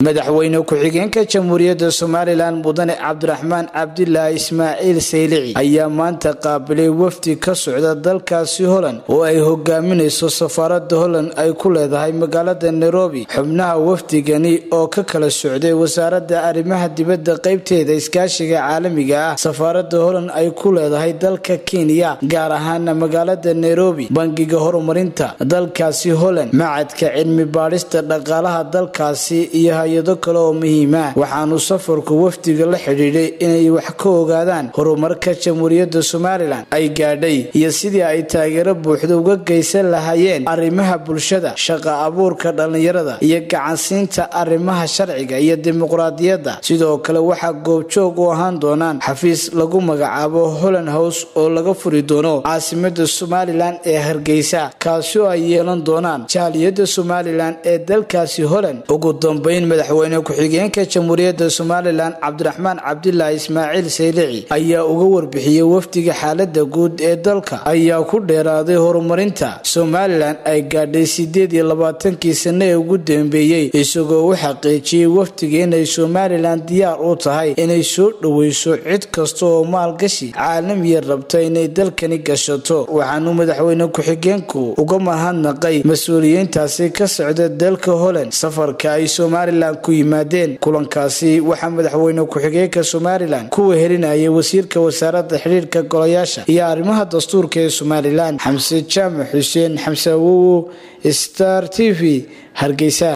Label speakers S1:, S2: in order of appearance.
S1: madaxweyne ku-xigeenka jamhuuriyadda somalilan mudane cabdiraxmaan cabdilaahi ismaaciil saylici ayaa maanta qaabilay wafdi ka socda dalkaasi holand oo ay hogaaminayso safaarada holand ay ku leedahay magaalada nairobi xubnaha wafdigani oo ka kala socday wasaaradda arrimaha dibadda qeybteeda iskaashiga caalamiga ah safaarada holand ay ku leedahay dalka kenya gaar ahaana magaalada nairobi bangiga horumarinta dalkaasi holand macadka cilmi baadhista dhaqaalaha dalkaasi iyo hay-ado kale oo muhiima waxaanu safarku wafdiga la xidhiidhay inay wax ka ogaadaan horumarka jamhuuriyadda somalilan ay gaadhay iyo sidii ay taageero buuxda uga geysan lahaayeen arrimaha bulshada shaqa abuurka dhallinyarada iyo gacansiinta arrimaha sharciga iyo dimuqraadiyadda sidoo kale waxaa goobjoog u ahaan doonaan xafiis lagu magacaabo holland house oo laga furi doono caasimada somalilan ee hargeysa kaasi oo ay yeelan doonaan jaaliyadda somalilan ee dalkaasi holand ugu dambeyn madaxweyne ku-xigeenka jamhuuriyadda somalilan cabdiraxmaan cabdilaahi ismaaciil saylici ayaa uga warbixiyey wafdiga xaalada guud ee dalka ayaa ku dheeraaday horumarinta somalilan ay gaadhay sideed iyo labaatankii sano ee ugu dambeeyey isagoo u xaqiijiyey wafdiga inay somalilan diyaar u tahay inay soo dhoweyso cid kasta oo maalgashi caalamiya rabta inay dalkani gashato waxaanu madaxweyne ku-xigeenku uga mahadnaqay mas-uuliyiintaasi ka socda dalka holand safarka ay somalilan ku yimaadeen kulankaasi waxaa madaxweyne ku-xigeenka somalilan ku wehelinayay wasiirka wasaaradda xidhiirka golayaasha iyo arrimaha dastuurka ee somalilan xamse jaamac xuseen xamse awowo star t v hargeysa